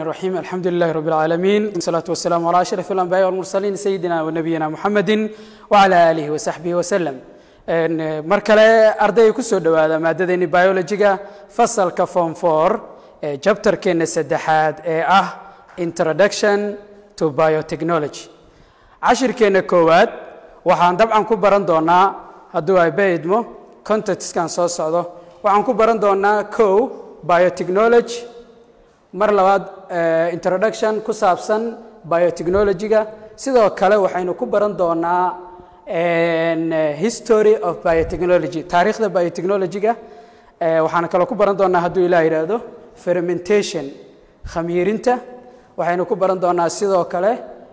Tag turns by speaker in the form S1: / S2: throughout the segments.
S1: الرحيم الحمد لله رب العالمين والصلاة والسلام على أشرف الأنبياء والمرسلين سيدنا ونبينا محمد وعلى آله وصحبه وسلم mar kale ardayga ku soo dhowaada maadadeeni biologiga fasalka form four ee jabtarkeena saddexaad ee ah introduction to biotechnology cashirkeena koowaad waxaan dabcan ku baran doonaa hadduu ayba idmo contextkan soo socdo waxaan ku baran doonaa kow biotechnology mar labaad introduction ku saabsan biotechnologyga sidoo kale waxaynu ku baran doonaa history of biotechnology taariikhda biotechnologyga waxaan kaloo ku baran doonaa hadduu ilaah yidhaahdo fermentation khamiirinta waxaynu ku baran doonaa sidoo kale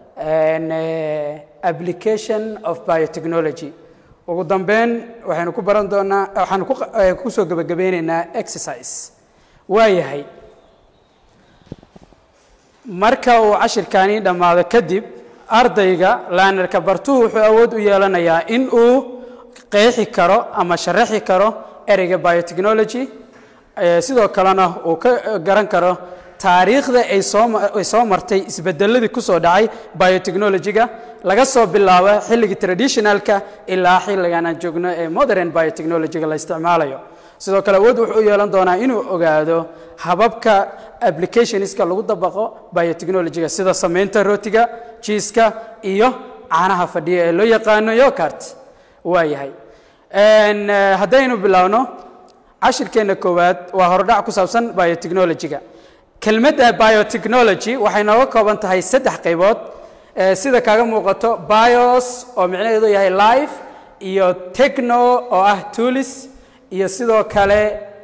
S1: application of biotechnology ugu dambeyn waxaynu ku baran doonaa waxaanu ku soo gebagabeyneynaa exercise waayahay marka uu cashirkani dhammaado kadib ardayga laanerka bartuhu wuxuu awood u yeelanayaa in uu qeexi karo ama sharaxi karo ereyga biotechnology sidoo kalena uu ka garan karo taariikhda ay sooay soo martay isbedeladii kusoo dhacay biotechnologyga laga soo bilaabo xilligii traditionalka ilaa xilligan aan joogno ee modern biotechnologyga la isticmaalayo sidoo kale awood wuxuu u yeelan doonaa inuu ogaado hababka applicationska lagu dabaqo biotechnologyga sida samaynta rootiga jiiska iyo caanaha fadhiya ee loo yaqaano yokart waayahay haddaynu bilaawno cashirkeenna koowaad waa hordhac ku saabsan biotechnologyga kelmadda biotechnology waxay nooga kooban tahay saddex qaybood sida kaaga muuqato bios oo micnaheedu yahay life iyo techno oo ah tulis iyo sidoo kale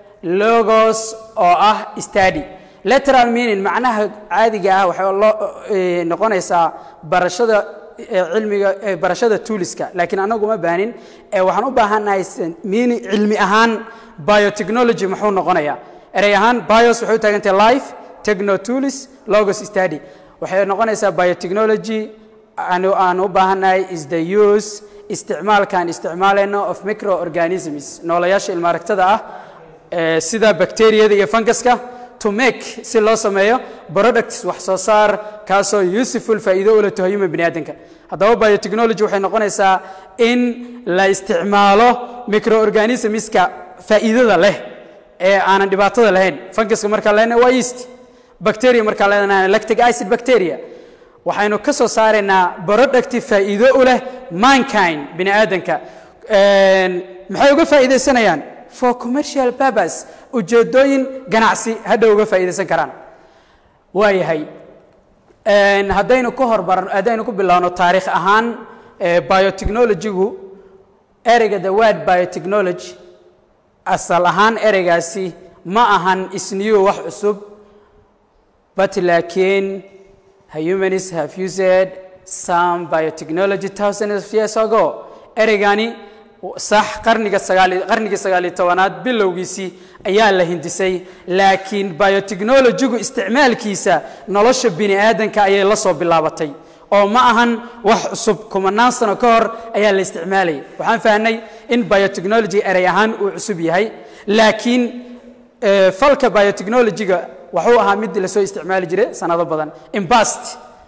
S1: logos oo ah stady letteral meaning macnaha caadiga ah waxay loo noqonaysaa barashada cilmiga barashada tuuliska laakiin anagu ma baanin waxaan u baahannahay mini cilmi ahaan biotechnology muxuu noqonayaa erey ahaan bios waxay u taagantahay life techno tulis logos stady waxay noqonaysaa biotechnology aan u baahannahay is the use isticmaalkaan isticmaalayno of microorganisms noolayaasha ilmaaragtada ah sida bacteriyada iyo funguska to make si loo sameeyo products wax soo saar kaasoo useful faa'iido u leh human bini aadanka haddaba biotechnology waxay noqonaysaa in la isticmaalo microorganismska faa'iidada leh ee aanan dhibaatada lahayn funguska markaa lehna waa yeast bacteria markaa leedana lactic acid bacteria waxaynu ka soo saaraynaa producti faa'iido u leh mankind bini aadanka maxay uga faa'iidaysanayaan for commercial purpose ujeedooyin ganacsi hadha uga faa'iidaysan karaan waayahay haddaynu ku hormar haddaynu ku bilowno taariikh ahaan biotechnologygu ereyga the word biotechnology asal ahaan ereygaasi ma ahan isniyu wax cusub but laakiin humanists have used some biotechnology thousands of years ago ereygani sax qarniga sagaali qarnigii sagaaliyo tobanaad bilowgiisii ayaa la hindisay laakiin biotechnologygu isticmaalkiisa nolosha bini aadanka ayay la soo bilaabatay oo ma ahan wax cusub kumanaan sano ka hor ayaa la isticmaalayay waxaan fahnay in biotechnology erey ahaan uu cusub yahay laakiin falka biotechnologyga waxuu ahaa mid lasoo isticmaali jiray sanado badan imbast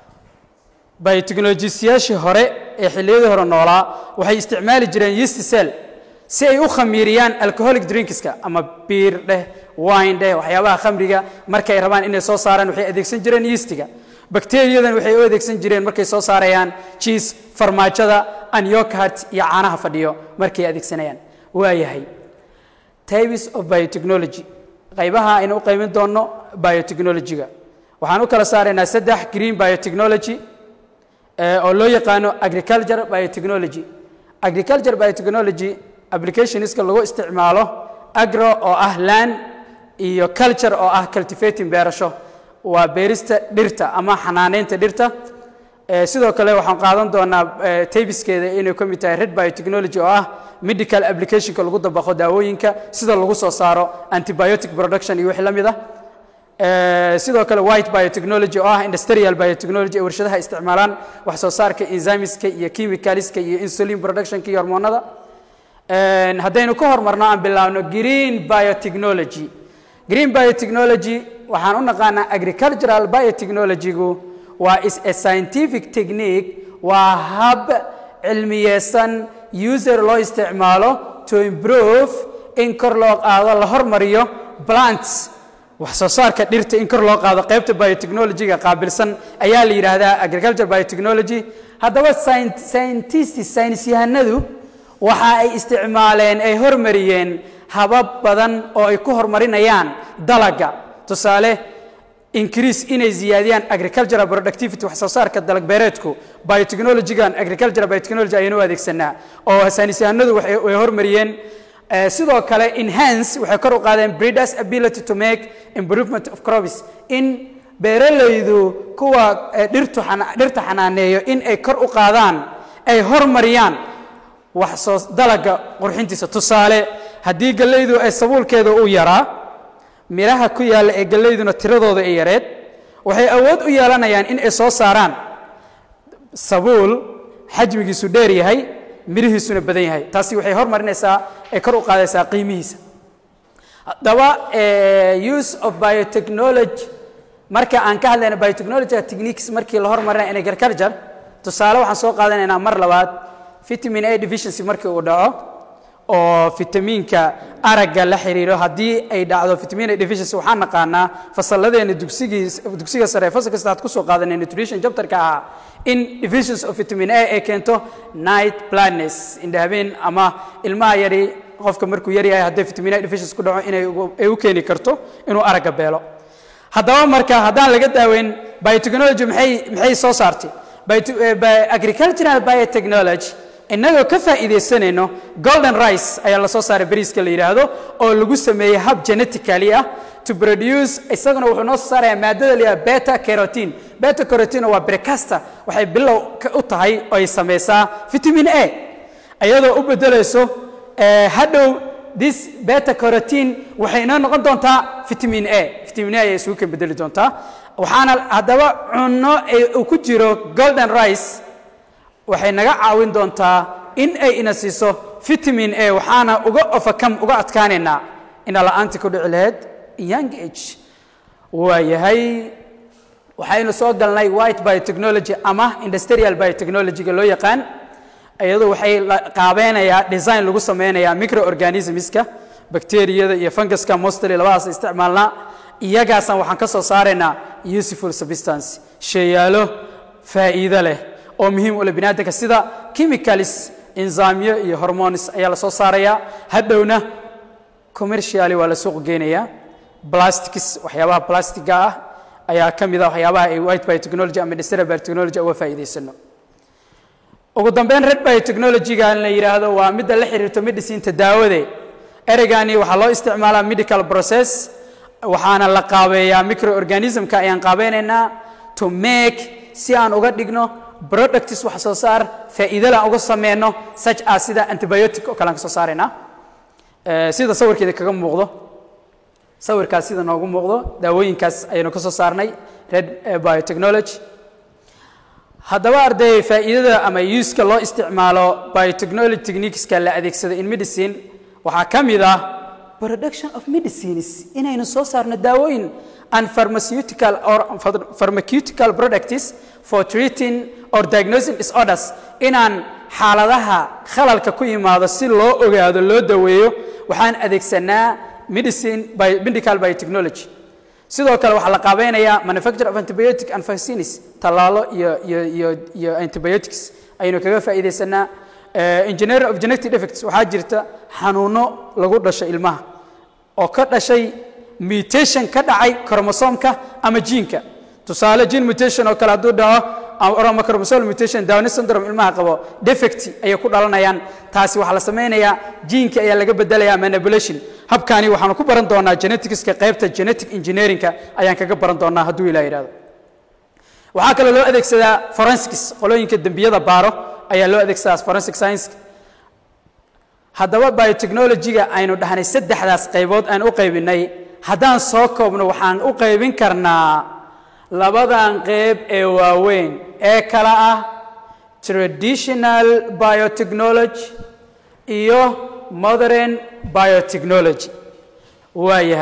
S1: biotechnologistayaashii hore ee xilliyadii hore noolaa waxay isticmaali jireen yeast cell si ay u khamiiriyaan alcoholic drinkska ama biir dheh wine dheh waxyaabaha khamriga markay rabaan inay soo saaraan waxay adeegsan jireen yeastiga bakteriyadan waxay u adeegsan jireen markay soo saarayaan jiis farmaajada anyokart iyo caanaha fadhiyo markay adeegsanayaan waayahay types of biotechnology qaybaha aynu u qaymin doonno biotechnologyga waxaan u kala saaraynaa saddex green biotechnology oo loo yaqaano agriculture biotechnology agriculture biotechnology applicationska lagu isticmaalo agro oo ah land iyo culture oo ah cultivating beerasho waa beerista dhirta ama xanaaneynta dhirta sidoo kale waxaan qaadan doonaa taybiskeeda inay ka mid tahay red biotechnology oo ah medical applicationka lagu dabaqo daawooyinka sida lagu soo saaro antibiotic production iyo wixii la mid ah sidoo kale white biotechnology oo ah industrial biotechnology ee warshadaha isticmaalaan wax soo saarka enzymeska iyo chemicalska iyo insulin productionka iyo hormoonada haddaynu ka hormarno aan bilaabno green biotechnology green biotechnology waxaan u naqaanaa agricultural biotechnology-gu waa is a scientific technique waa hab cilmiyeysan user loo isticmaalo to improve in kor loo qaado la hormariyo plants wax soo saarka dhirta in kor loo qaado qaybta biotechnology-ga qaabilsan ayaa la yidhaahdaa agriculture biotechnology haddaba scientist saynis yahanadu waxa ay isticmaaleen ay hormariyeen habab badan oo ay ku horumarinayaan dalaga tusaale increase inay ziyaadiyaan agricultural productivity wax soo saarka dalag beereedku biotechnology-gan agricultural biotechnology ayaynu u adeegsanaa oo saynis yahanadu way hormariyeen sidoo kale enhance waxay kor u qaadeen breeders ability to make improvement of crops in beeralaydu kuwa dhirtu dhirta xanaaneeyo in ay kor u qaadaan ay hormariyaan wax soo dalaga qurxintiisa tusaale haddii gallaydu ay sabuulkeeda u yaraa midhaha ku yaalla ee gallayduna tiradooda ay yareed waxay awood u yeelanayaan in ay soo saaraan sabuul xajmigiisu dheer yahay midhihiisuna badan yahay taasi waxay hormarinaysaa ay kor u qaadaysaa qiimihiisa haddaba use of biotechnology marka aan ka hadlayna biotechnology techniques markii la hormarinaya in agriculture tusaale waxaan soo qaadanaynaa mar labaad vitamin a deficiency markii uu dhaco oo fitamiinka aragga la xiriiro haddii ay dhacdo vitamin a deficiency waxaan naqaanaa fasalladeena dugsigii dugsiga sare fasal kasta aad kusoo qaadanay nutrition chapterka ahaa in deficiency of vitamin a ay keento night blindness indhahabeen ama ilmaha yari qofka markuu yar yahay haddii vitamin a deficiency ku dhaco inay ay u keeni karto inuu aragga beelo haddaba marka haddaan laga daaweyn biotechnology maxay maxay soo saartay agricultural biotechnology innagoo ka faa'iidaysanayno golden rice ayaa la soo saaray bariiska la yidhaahdo oo lagu sameeyey hab genetically ah to produce isaguna wuxuu noo soo saarayaa maadada la yidhahdo beta carotin beta carotin waa brecasta waxay bilow u tahay oo ay samaysaa vitamin a iyadoo u beddelayso hadhow this beta carotin waxay inoo noqon doontaa vitamin a vitamin a ayay isugu kan beddeli doontaa waxaana haddaba cunno uu ku jiro golden rice waxay naga caawin doontaa in ay ina siiso vitamin a waxaana uga ofakam uga adkaanaynaa ina la-aantii ku dhici lahayd young age waayahay waxaynu soo galnay white biotechnology ama industrial biotechnology-ga loo yaqaan iyadu waxay qaabeynayaa design lagu sameynayaa microorganismska bacteriyada iyo funguska mostly labadaas isticmaalnaa iyagaasaan waxaan ka soo saaraynaa useful substance sheeyaalo faa'iido leh oo muhiim u leh biniaadamka sida chemicalis enzymeyo iyo hormones ayaa la soo saarayaa hadhowna commercially waa la suuq geenayaa plastics waxyaabaha plastiga ah ayaa ka mid ah waxyaabaha ay white biotechnology ama industrial biotechnology uga faa'iidaysano ugu dambeyn red biotechnology-ga la yidhaahdo waa midda la xiriirto medicinta daawade ereygani waxaa loo isticmaalaa medical process waxaana la qaabeeyaa microorganismka ayaan qaabeynaynaa to make si aan uga dhigno products wax soo saar faa'iidala aan uga sameyno such as sida antibiotic oo kale aan ka soo saaraynaa sida sawirkeeda kaga muuqdo sawirkaas sida noogu muuqdo daawooyinkaas ayaynu ka soo saarnay red biotechnology haddaba arday faa'iidada ama uska loo isticmaalo biotechnology techniqueska la adeegsado in medicine waxaa ka mid ah production of medicines inaynu soo saarno daawooyin and pharmaceutical or pharmaceutical products for treating or diagnosing disorders inaan xaaladaha khalalka ku yimaado si loo ogaado loo daweeyo waxaan adeegsanaa medicine by medical biotechnology sidoo kale waxaa la qaabeynayaa manufacture of antibiotic and vaccines tallaalo iyo iyo iyo iyo antibiotics ayaynu kaga faa'iidaysanaa engineering of genetic defects waxaa jirta xanuuno lagu dhasho ilmaha oo ka dhashay mutation ka dhacay chromosomka ama jiinka tusaale gene mutation oo kale hadduu dhaco ama chromosome mutation Down syndrome ilmaha qabo defect ayay ku dhalanayaan taasi waxaa la sameynayaa jiinka ayaa laga bedelayaa manipulation habkaani waxaanu ku baran doonaa geneticska qaybta genetic engineeringka ayaan kaga baran doonaa hadduu ilaa yidhahdo waxaa kaloo loo adeegsadaa forensics qolooyinka dembiyada baaro ayaa loo adeegsadaa forensic science haddaba biotechnology-ga aynu dhahnay saddexdaas qaybood aan u qaybinay haddaan soo koobno waxaan u qaybin karnaa labadan qayb ee waaweyn ee kala ah traditional biotechnology iyo modern biotechnology waa yahay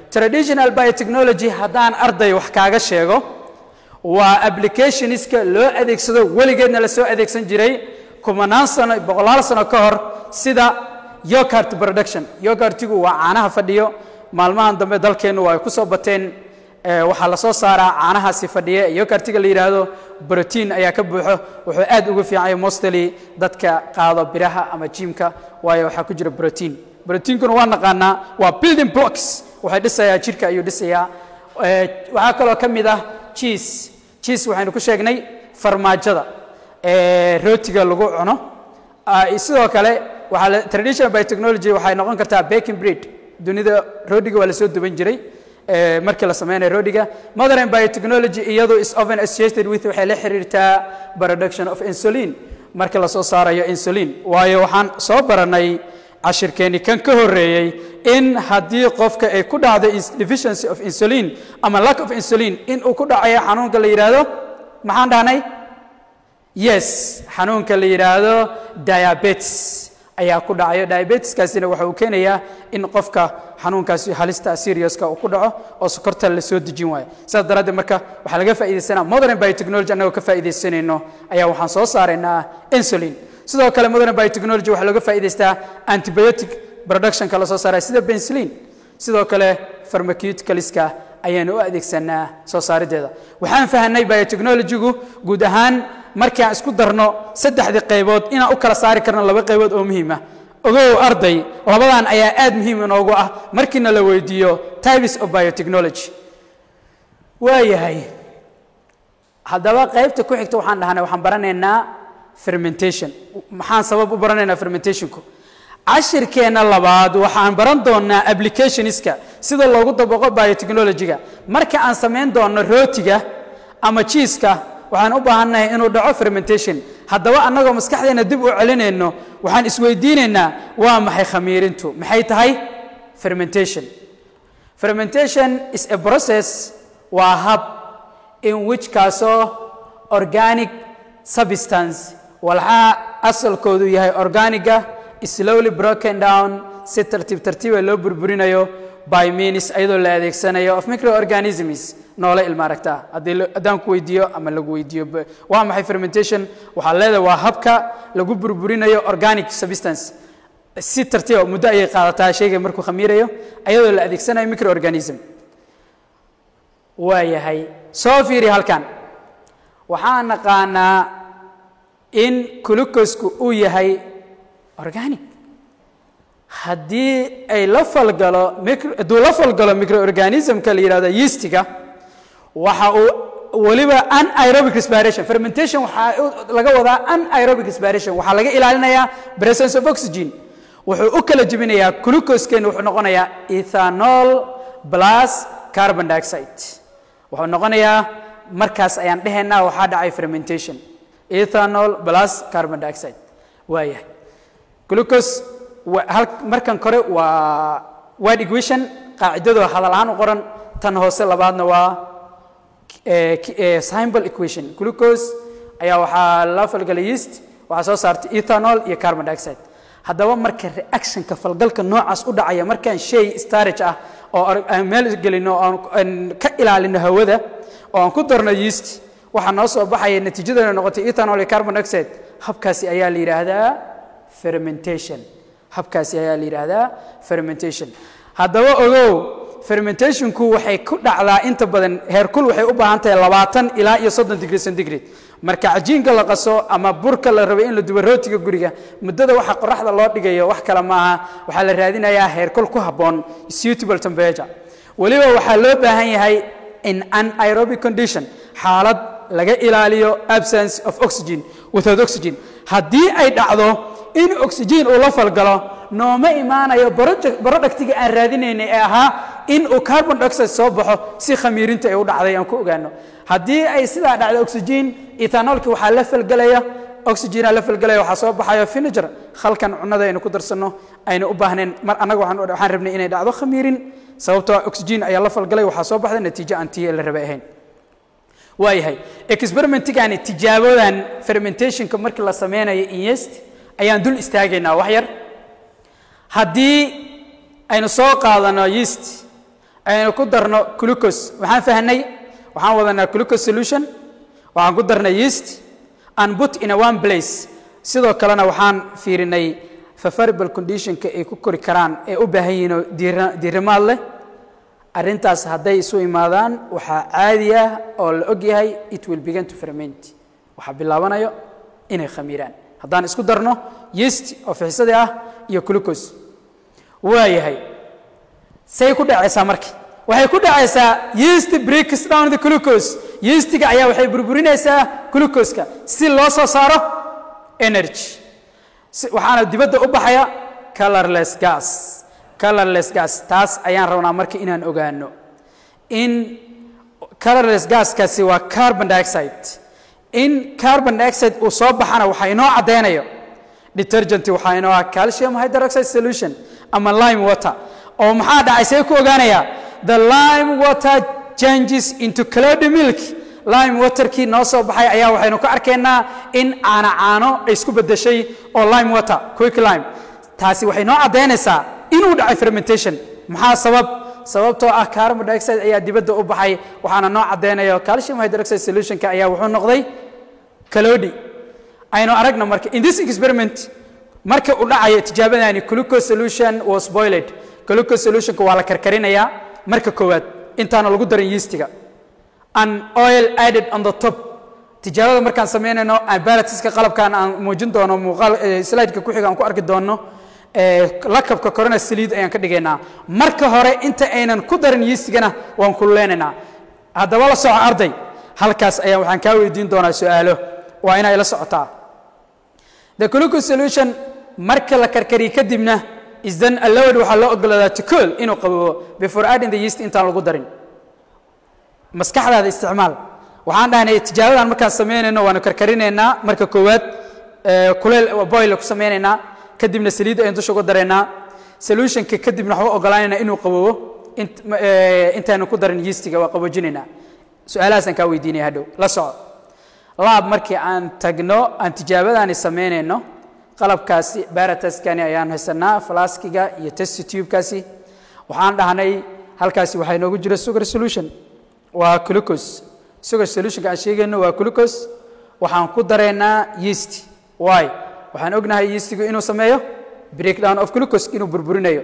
S1: traditional biotechnology haddaan arday wax kaaga sheego waa applicationska loo adeegsado weligeedna la soo adeegsan jiray kumanaan sano boqolaal sano ka hor sida yogurt production yogurtigu waa caanaha fadhiyo maalmahan dambe dalkeennu waa ay ku soo bateen waxaa la soo saaraa caanahaasi fadhiya yogurtiga la yidhaahdo brotiin ayaa ka buuxo wuxuu aad ugu fiicanya mostly dadka qaado biraha ama jiimka waayo waxaa ku jira brotiin brotiinkuna waa naqaanaa waa building blocks waxay dhisayaa jirka ayuu dhisayaa waxaa kaloo ka mid ah cheese cheese waxaynu ku sheegnay farmaajada rootiga lagu cuno sidoo kale waxaa traditional biotechnology waxay noqon kartaa baking bread dunida roodiga waa lasoo duban jiray markii la sameynayo roodiga modern biotechnology iyadu is often associated with waxay la xiriirtaa production of insulin markii lasoo saarayo insulin waayo waxaan soo baranay cashirkeeni kan ka horeeyey in haddii qofka ay ku dhacdo deficiency of insulin ama lack of insulin in uu ku dhacayo xanuunka la yidhaahdo maxaan dhahnay yes xanuunka la yidhaahdo diabetes ayaa ku dhacayo diabetiskaasina waxa uu keenayaa in qofka xanuunkaasi halista seriouska uu ku dhaco oo sokorta la soo dejin waayo sidaas daraaddeed marka waxaa laga faa'iidaysanaa modern biotechnology annagoo ka faa'iidaysanayno ayaa waxaan soo saaraynaa insulin sidoo kale modern biotechnology waxaa looga faa'iidaystaa antibiotic productionka la soo saaraya sida penicillin sidoo kale pharmaceuticalska ayaanu u adeegsanaa soo saarideeda waxaan fahanay biotechnologygu guud ahaan markii aan isku darno saddexdii qaybood inaan u kala saari karno laba qaybood oo muhiima ogow arday labadan ayaa aad muhiim inoogu ah markiina la weydiiyo types of biotechnology waayahay haddaba qaybta ku xigta waxaan dhahnay waxaan baranaynaa fermentation maxaan sabab u baranaynaa fermentationku cashirkeenna labaad waxaan baran doonaa applicationska sida loogu dabaqo biotechnologyga marka aan samayn doono rootiga ama jiiska waxaan u baahannahay inuu dhaco fermentation haddaba annagoo maskaxdeena dib u celinayno waxaan isweydiinaynaa waa maxay khamiirintu maxay tahay fermentation fermentation is a process waa hab in which kaasoo organic substance walxaa asalkoodu yahay organiga slowly broken down si tartiib tartiiba loo burburinayo by means ayadoo la adeegsanayo of microorganisms noole ilma aragtaa haddaan ku weydiiyo ama lagu weydiiyo waa maxay fermentation waxaa leedahay waa habka lagu burburinayo organic substance si tartiiba muddo ayay qaadataa shayga markuu khamiirayo ayadoo la adeegsanayo microorganism waa yahay soo fiiri halkan waxaan naqaanaa in glucosku uu yahay organic haddii ay la falgalo hadduu la falgalo microorganismka la yidhahdo yeastiga waxa uu weliba anaerobic respiration fermentation waxaa laga wadaa anaerobic respiration waxaa laga ilaalinayaa presence of oxygen wuxuu u kala jebinayaa glucoskeena wuxuu noqonayaa ethanol plus carbon dioxide wuxuu noqonayaa markaas ayaan dhehaynaa waxaa dhacay fermentation ethanol plus carbon dioxide waayahay glucose markan kore waa wide equation qaacidadoo hadal ahaan u qoran tan hoose labaadna waa symbol equation glucose ayaa waxaa la falgalay yeast waxaa soo saartay ethanol iyo carbon dioxide haddaba marka reactionka falgalka noocaas u dhacaya markaan shay starage ah oo aan meel gelino aan ka ilaalino hawada oo aan ku darno yeast waxaa noo soo baxaya natiijadana noqotay ethanol iyo carbon dioxide habkaasi ayaa la yidhaahdaa fermentation habkaasi ayaa la yidhaahdaa fermentation haddaba ogow fermentationku waxay ku dhacdaa inta badan heerkul waxay u baahan tahay labaatan ilaa iyo soddon degree centigrade marka cajiinka la qaso ama burka la rabo in la dubo rootiga guriga muddada waxa qoraxda loo dhigayo wax kale maaha waxaa la raadinayaa heerkul ku habboon suitable temperature weliba waxaa loo baahan yahay in anaerobic condition xaalad laga ilaaliyo absence of oxygen without oxygen haddii ay dhacdo in oxygen uu la falgalo nooma imaanayo barodhagtiga aan raadinaynay ee ahaa in uu carbon dioxide soo baxo si khamiirinta ay u dhacday aan ku ogaano haddii ay sidaa dhacdo oxygen ethanolki waxaa la falgelaya oxygena la falgelaya waxaa soo baxayo vinegar khalkan cunada aynu ku darsanno aynu u baahnayn mar annaga waxaan rabnay inay dhacdo khamiirin sababtoo oxygen ayaa la falgalay waxaa soo baxda natiijo aan tii la rabay ahayn waayahay experimentigaani tijaabadan fermentationka markii la sameynayo inyest ayaan dul istaagaynaa wax yar haddii aynu soo qaadano yeast aynu ku darno glucose waxaan fahnay waxaan wadanaa glucose solution waxaan ku darnay yeast and put in a one place sidoo kalena waxaan fiirinay favorable conditionka ay ku kori karaan ee u baahan yihiinoo diirimaad leh arrintaas hadday isu imaadaan waxaa caadi ah oo la og yahay it will begin to ferment waxaa bilaabanayo inay khamiiraan haddaan isku darno yeast oo fixisada ah iyo glucose waa yahay say ku dhacaysaa marka waxay ku dhacaysaa yeast breaks down the glucose yeastiga ayaa waxay burburinaysaa glucoseka si loo soo saaro energy waxaana dibadda u baxaya colorless gas colorless gas taas ayaan rabnaa marka inaan ogaano in colorless gaskaasi waa carbon dioxide in carbon dioxide uu soo baxana waxaa inoo caddaynayo detergent waxaa inoo ah calcium hydroxide solution ama lime water oo maxaa dhacay see ku ogaanayaa the lime water changes into cloudy milk lime waterkii noo soo baxay ayaa waxaynu ka arkaynaa in caano caano ay isku beddeshay oo lime water quick lime taasi waxay noo caddaynaysaa inuu dhacay fermentation maxaa sabab sababtoo ah carbon dioxide ayaa dibadda u baxay waxaana noo caddaynayo calcium hydroxide solutionka ayaa wuxuu noqday calodi aynu aragna marka in this experiment marka uu dhacayo tijaabadani glucose solution was boiled glucose solutionka waa la karkarinayaa marka koowaad intaana lagu darin yeastiga an oil added on the top tijaabada markaan samaynayno balatiska qalabkan aan muujin doono muuqaal slideka ku xiga aan ku arki doono lakabka korona saliid ayaan ka dhigaynaa marka hore inta aynan ku darin yeastigana waan kululeynaynaa haddaba la soco arday halkaas ayaan waxaan kaa weydiin doonaa su-aalo waa inay la socotaa the glucose solution marka la karkariyo kadibna is then allowed waxaa loo ogolaadaa to cool inuu qaboobo before adding the yeast intaan lagu darin maskaxdaada isticmaal waxaan dhahnay tijaabadan markaan samaynayno waanu karkarinaynaa marka koowaad kuleel boil ku samaynaynaa kadibna saliidda ayaan dusha uga daraynaa solutionka kadibna waxba ogolaanaynaa inuu qaboobo intaanu ku darin yeastiga waa qaboojinaynaa su-aalahaasaan kaa weydiinaya hadhow la soco laab markii aan tagno aan tijaabadaani samaynayno qalabkaasi barataskani ayaan haysanaa flaskiga iyo test tubekaasi waxaan dhahnay halkaasi waxaa inoogu jira sugar solution waa glucose sugar solutionka aan sheegayno waa glucose waxaan ku dareynaa yeast why waxaan ognahay yeastigu inuu sameeyo breakdown of glucose inuu burburinayo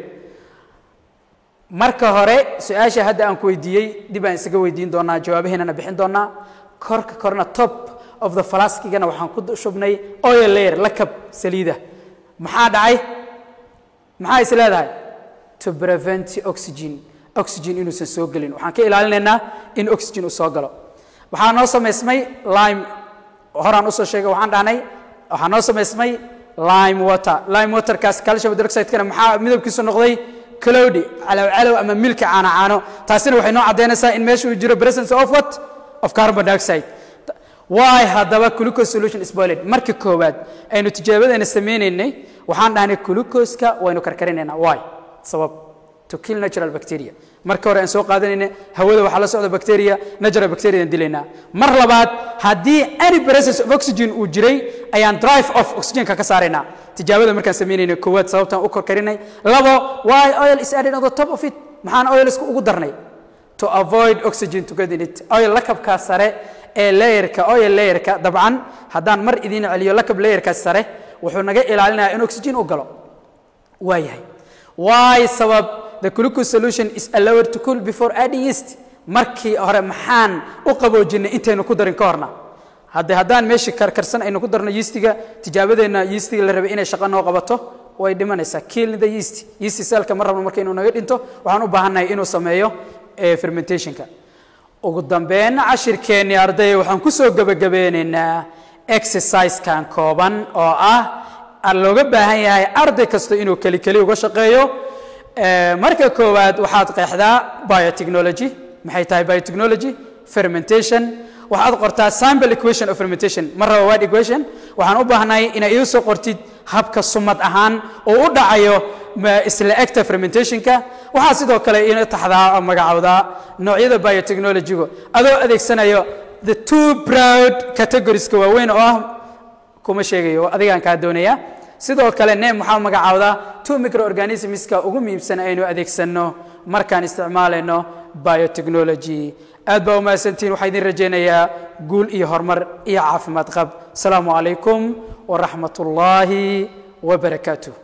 S1: marka hore su-aasha hadda aan ku weydiiyey dib aan isaga weydiin doonaa jawaabaheennana bixin doonaa korka korna top of the flaskigana waxaan ku shubnay oil layer lakab saliida maxaa dhacay maxaa is leedahay to prevent oxygen oxygen inuusan soo gelin waxaan ka ilaalinaynaa in oxygen uu soo galo waxaa noo samaysmay lime horaan usoo sheegay waxaan dhahnay waxaa noo samaysmay lime water lime waterkaas calcium hydroxide-kana maxaa midabkiisu noqday cloudy calow calow ama milki caano caano taasina waxay noo caddaynaysaa in meesha uu jiro presence of what of carbon dioxide why haddaba glucose solution is boiled marka koowaad aynu tijaabadeena sameynaynay waxaan dhahnay glucose-ka waynu karkarinaynaa why sabab to kill natural bacteria marka hore aan soo qaadanayna hawada waxaa la socda bacteria natural bacteria aan dilaynaa mar labaad haddii any presence of oxygen uu jiray ayaan drive off oxygenka ka saaraynaa tijaabada markaan samaynayna koowaad sababtaan u korkarinay labo why oil is added on the top of it maxaan oil isku ugu darnay to avoid oxygen to get in it oil lakabkaa sare ee layerka oil layerka dabcan haddaan mar idiin celiyo lakab layerkaas sare wuxuu naga ilaalinayaa in oxygen u galo waa yahay why sabab the glucose solution is allowed to cool before adding yeast markii hore maxaan u qaboojinay intaynu ku darin ka horna hadde haddaan meeshii karkarsan aynu ku darno yeastiga tijaabadeenna yeastiga la rabay inay shaqo noo qabato way dhimanaysaa kill the yeast yeast cellka ma rabno marka inuu naga dhinto waxaan u baahannahay inuu sameeyo fermentationka ugu dambeyn cashirkeennii ardaya waxaan ku soo gebagabeynaynaa exercisekan kooban oo ah looga baahan yahay arday kasta inuu keli keli uga shaqeeyo marka koowaad waxaad qeexdaa biotechnology maxay tahay biotechnology fermentation waxaad qortaa sample equation of fermentation ma raba word equation waxaan u baahnahay inay ii soo qortid habka sumad ahaan oo u dhacayo isla egta fermentationka waxaa sidoo kale ina taxdaa oo magacowdaa noocyada biotechnologygu adoo adeegsanayo the two broad categorieska waaweyn oo ah kuma sheegayo adigaan kaa doonaya sidoo kale neem waxaa magacaawdaa two microorganismska ugu muhiimsan aynu adeegsanno markaan isticmaalayno biotechnology aad baa umahadsantihin waxaa idin rajaynayaa guul iyo horumar iyo caafimaad qab asalaamu calaykum waraxmat ullaahi wabarakaatuh